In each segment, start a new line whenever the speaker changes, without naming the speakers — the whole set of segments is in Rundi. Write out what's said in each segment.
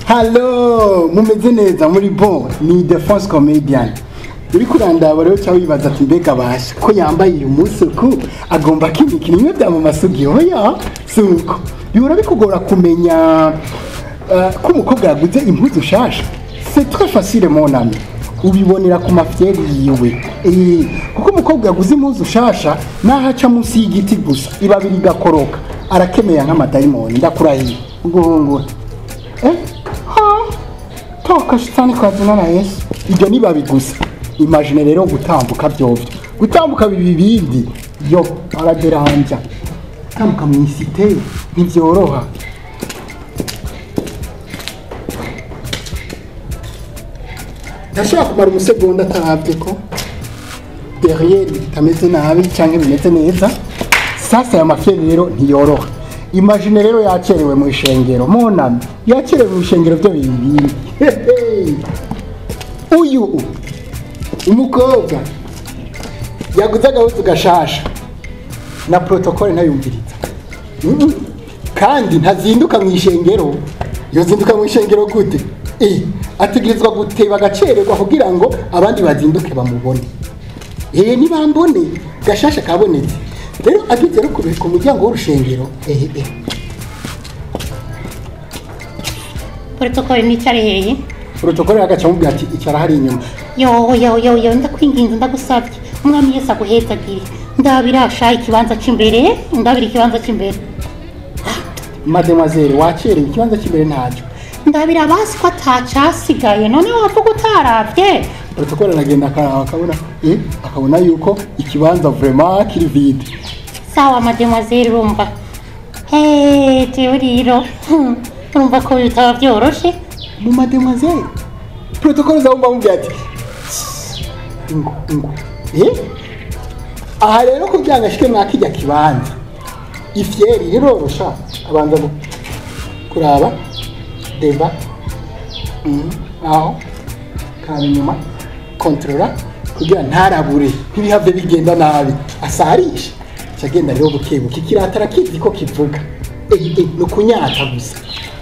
halo mumeze neza muri bon ni defense comedian uri kurandaba rero cyangwa wibaza ati mbega basha ko yambaye uyu munsi uku agomba kimikina imwe bya mu masugi oya si uko bihora bikugora kumenya uh, ko umukobwa yaguze impuzu shasha c'est très facile mon ami ubibonera ku mafyeri yiwe Eh, kuko umukobwa yaguze impuzu shasha naho aca munsi y'igiti gusa ibabi rigakoroka arakemeya nk'amadayimoni ndakurahiye guhungura eh ha toka shitani kwa jina la yesu ibyo ni babi gusa imagine rero gutambuka byovyo gutambuka bibi bindi yo araderanja gutambuka mu isite ntibyoroha ndashobora kumara umusegonda atarabye ko derrière bitameze nabi cyangwa bimeze neza sasa aya mafyeri rero ntiyoroha imagine rero yacerewe mu ishengero monami yacerewe mu ishengero byo bibiri Hehe. uyu umukobwa yaguze agahuzu gashasha na protokole ntayumviriza Mhm. kandi ntazinduka mu ishengero yozinduka mu ishengero gute Eh, ategerezwa guteba agacererwa kugira ngo abandi bazinduke bamubone eh nibambone gashasha kabonetse rero ageze no ku ku muryango w'urushengero eh eh
protokole nicare hehe
protokole agaca amubwira ati icara hari inyuma
yo yo yo yo ndakwinginze ndagusabye umwami yesu aguhezagire ndabira sha ikibanza c'imbere ndabira ikibanza c'imbere
mademoiselle wacerewe ikibanza cy'imbere ntacyo
ndabira basi ko atacasigaye none wavuga utaravye
protokole aragenda akaraba akabona eh akabona yuko ikibanza vraiment kiri vide
sawa mademoiselle urumva hey jewe rero hmm, urumva ko bitaba vyoroshe
mu mademoiselle protokole zawe mbamubwira ati ingo ingo eh aha rero kugira ngo ashike mwakijya kibanza ifyeri rirorosha abanza gu- kuraba deba mm, aho kaba inyuma kontrola kugira ntarabure ntibihave bigenda nabi asarishe cyagenda rero buke buke kiratara kizi ko kivuga eh, eh, ni ukunyata gusa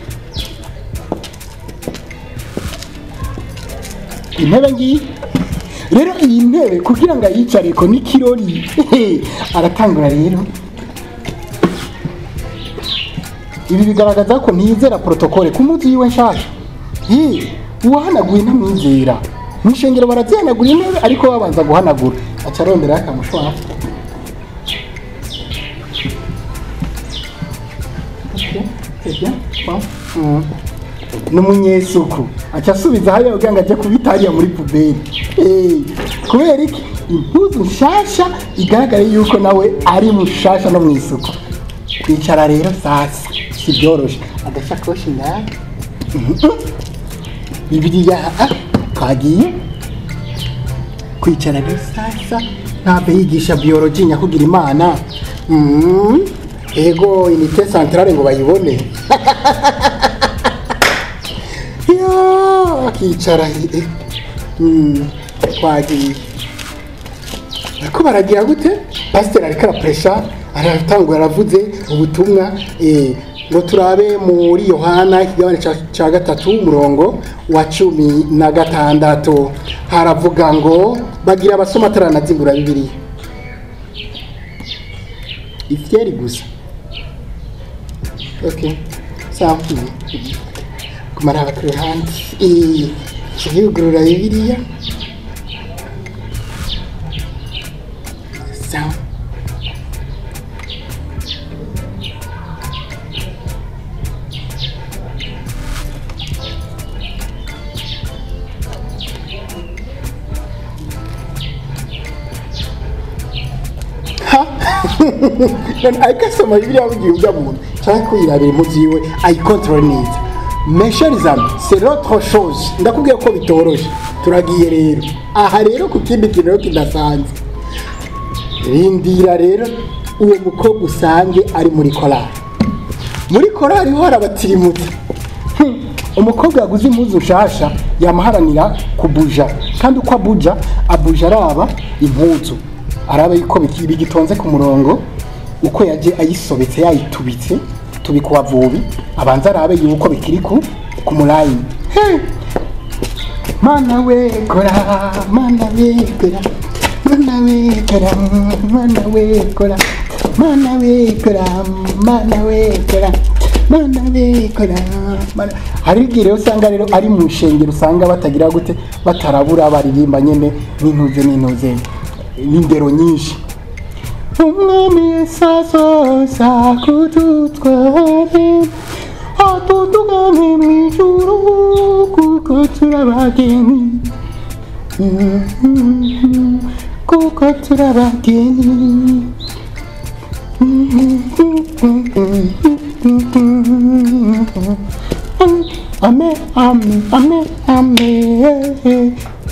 intebe ngiyi rero iyi ntebe kugira ngo ayicareko n'ikirori aratangura rero ibi bigaragaza ko ntiyizera protokole ku munsi yiwe nshasha Eh, uwahanaguye ntamwizera mu ishengero barazihanagura intebe ariko babanza guhanagura aca aronderaho akamushwara Okay, c'est bien. Bon. Mm. n'umunyesuku aca asubiza hariya kugira ngo ajye kubita hariya muri puberi Eh, kubera iki impuzu nshasha igaragara yuko nawe ari mushasha no mu isuku kwicara rero sasa si byoroshe agasakoshi ngaha Mhm. bibiliya ah, twagiye kwicara rero sasa ntabwo yigisha biyoloji nyakugira imana Mhm. ego inite santarare ngo bayibone yo akicara eh, mm, twagiye ariko baragira gute pasiteri ariko arapuresha aratangura aravuze ubutumwa eh, ngo turabe muri yohana ikigabane ca- ca gatatu umurongo wa cumi na gatandatu haravuga ngo bagira abasoma ataranazingura bibiliya ifyeri gusa okay sawa mm, mm. kumara ku ruhande Eh, yugurura bibiliya sawa ha none ariko asoma bibiliya bugiye ujya mu nda cyangwa kuyirabira impuzu yiwe ayikontorore neza mesherizame c'est l'autre chose ndakubwiye ko bitoroshye turagiye rero aha rero ku kindi kintu rero kidasanzwe rindira rero uwo mukobwa usange ari muri korali muri korali ho harabatirimutse Hmm, umukobwa yaguze impuzu nshasha yamuharanira kubuja kandi uko abuja abuja araba impuzu araba yuko biki- bigitonze ku murongo uko yaje ayisobetse yayitubitse tubikuba vubi abanza arabe yuko bikiri ku ku murayini He! mana we kora mana we kora mana we kora mana we kora mana we kora mana we kora mana we kora mana hari igihe rero usanga rero ari mu ishengero usanga batagira gute batarabura baririmba nyene n'intuze n'intuze n'indero nyinshi umwami yesu azoza kudutware atutugane mu ijuru kuko turabageni kuko turabageni Amen, amen, amen, amen.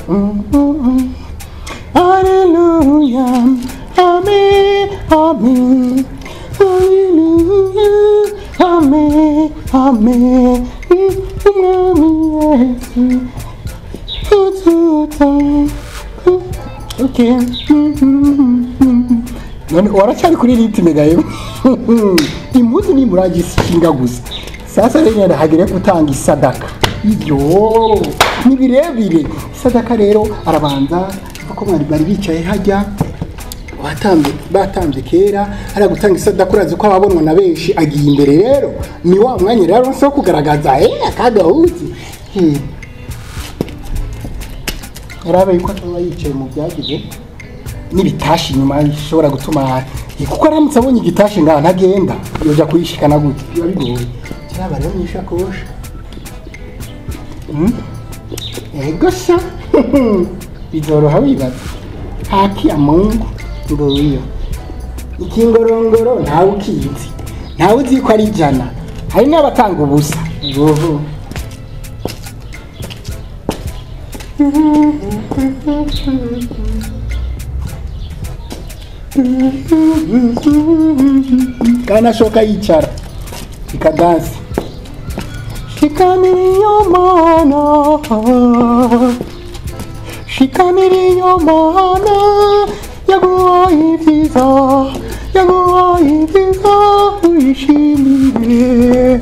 Hallelujah, amen, amen. Hallelujah, amen, amen. Umwami Yesu, ututa. Okay. none waracyari kuri ritime gayo impuzu ni muragishinga gusa sasa rero nyine hagire gutanga isadaka ibyo ni birebire isadaka rero arabanza kuko mwari bari bicaye hajya batambye batambye kera hariya gutanga isadaka urazi ko ababonwa na benshi agiye imbere rero ni wa mwanya rero wo kugaragaza eh akagahuzi Eh. yarabe yuko ataba yicaye mu byagize n'ibitashi inyuma bishobora gutuma kuko aramutse abonye igitashi ngaha ntagenda yoja kuyishikana gute biba bigoye kiraba rero mw'ishakoshi Mm. ego sha bizoroha wibaza haki ya mungu nguyo ikingorongoro ntawe ukizi ntawe uzi ko ari ijana hari n'abatanga ubusa ubu kandi ashoka yicara ikadansi shikamiriyo mana shikamiriyo mana yaguhaye ibyiza yaguhaye ibyiza wishimire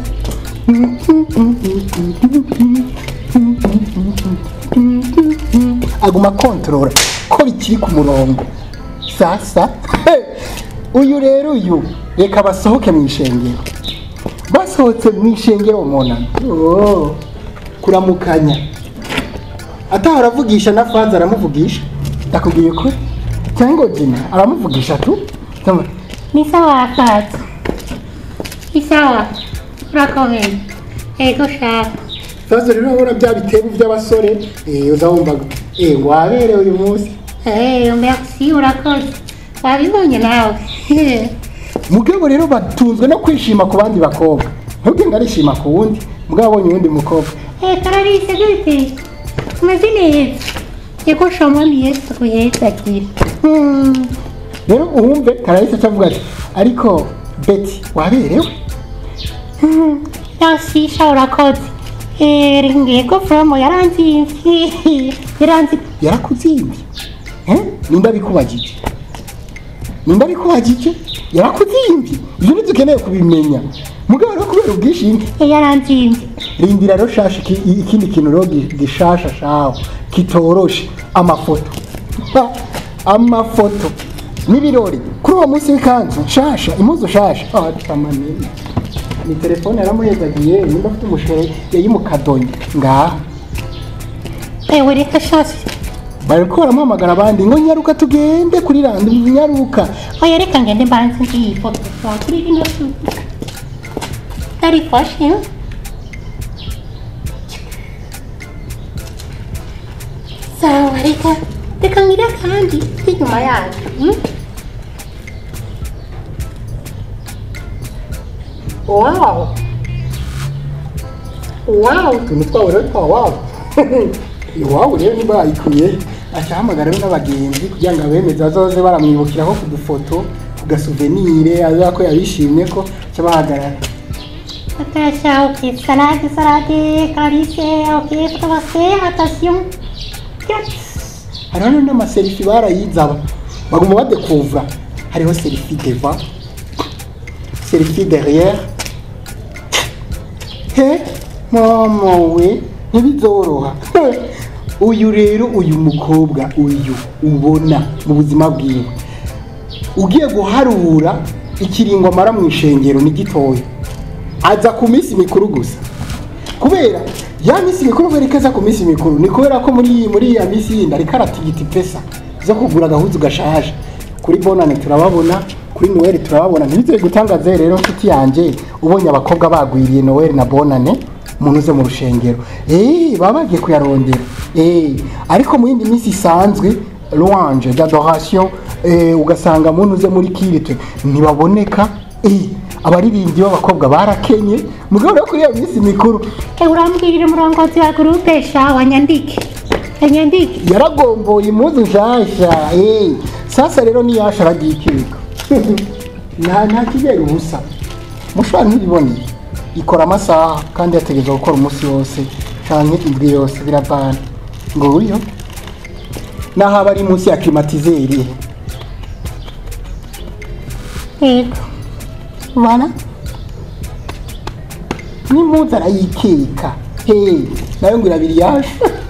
aguma kontorora ko bikiri ku murongo sasa uyu rero uyu reka basohoke mu ishengero basohotse mu ishengero umunani oh, kuramukanya atahora avugisha na faza aramuvugisha ndakubwiye ko cyangwa jina aramuvugisha tu Tama-
Ni sawa Faza. Ni sawa. Urakomeye. Ego shaka.
faza rero urabona bya bitebo by'abasore eh, uza wumvaga eh, waberewe uyu munsi
Eh, merci urakoze. Wabibonye nawe.
mugabo rero batunzwe no kwishima ku bandi bakobwa ntubwe ngo arishima ku wundi mugabo abonye uwundi mukobwa
Eh, Clarisse gute? Umeze neza. Ego sha mwami Yesu kuyezagira. Hmm.
rero uwumve karahise acavuga ati ariko beti waberewe
Hmm. Merci sha urakoze. Eh, ngego promo yaranzimvye. Yaranzi
yarakuzimbye Eh? nimba bikubagije nimba bikubagije yarakuzimbye ibyo ntidukeneye kubimenya mugabo rero kubera ubwishimwe
yaranzimvye.
rindira rero shashi iki- ikindi kintu rero gi- gishasha shaho kitoroshe amafoto Ha, amafoto n'ibirori kuri uwo munsi w'ikanzu nshasha impuzu shasha Ah, tamanini ni telefone yaramuhezagiye nimba afite umushere yayimukadonye ngaha
Ewe reka shasi.
bariko baramuhamagara abandi ngo nyaruka tugende kuri randi nyaruka
Oya reka ngende mbanze ngiyi foto kwa kuri rino shuti. Tarifashe. eh? Sawa reka reka ngira kandi inyuma yacu. hmm? Wow. Wow.
utuntu twabo rero twa wabo iwabo rero niba bayikuye acahamagara rero n'abagenzi kugira ngo abemeze bazoze baramwibukiraho ku dufoto ku gasuvenire aza ko yabishimye ko aca bahagarara
Attention, ok, salade, salade, Clarisse, ok, pour você, attention. Yes.
hariho n'amaserifi barayizaba baguma badekuvura hariho serifi deva serifi derrière he mama we ntibizoroha uyu rero uyu mukobwa uyu ubona mu buzima bwiwe ugiye guharura ikiringo amara mu ishengero ni gitoya aza ku minsi mikuru gusa kubera ya minsi mikuru berekeza ku minsi mikuru ni kubera ko muri muri ya minsi yindi ariko aratigita ipesa zo kugura agahuzu gashaje kuri bonane turababona kuri noel turababona ntibizeye gutangaza rero nshuti yanjye ubonye abakobwa bagwiriye noel na bonane umuntu uze mu rushengero eh baba bagiye kuyarondera eh ariko mu yindi minsi isanzwe louange d'adoration eh, ugasanga muntu uze muri kirite ntibaboneka eh abaririmbyi b'abakobwa barakenye mugabo rero kuri iyo minsi mikuru
Eh, urambwirire umurongozi wa gurupe sha wanyandike anyandike
yaragomboye impuzu nshasha eh sasa rero niyasha aragiye ikirika nta nta kibera ubusa mushobora ntibibone ikora amasaha kandi yategerezwa gukora umunsi wose canke indwi yose birabana ngo uyo naho aba ari munsi ya klimatizeri
yego
ubana n'impuzu arayikeka hey nayo ngo irabiri yaje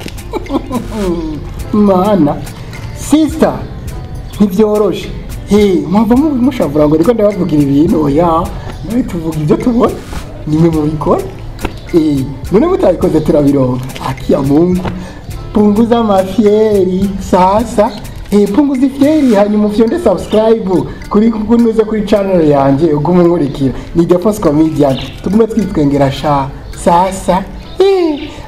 mana sisita ntibyoroshe hey mwava mu- mushavura ngo ariko ndabavugira ibintu oya nawe tuvuga ibyo tubona nimwe mubikora eh none mutabikoze turabironka akia mungu punguza mafieri sasa eh punguza ifieri hanyuma ufyonde subscribe kuri kunuze kuri channel yanjye ugume nkurikira ni The Force Comedian tugume twitwengera sha sasa eh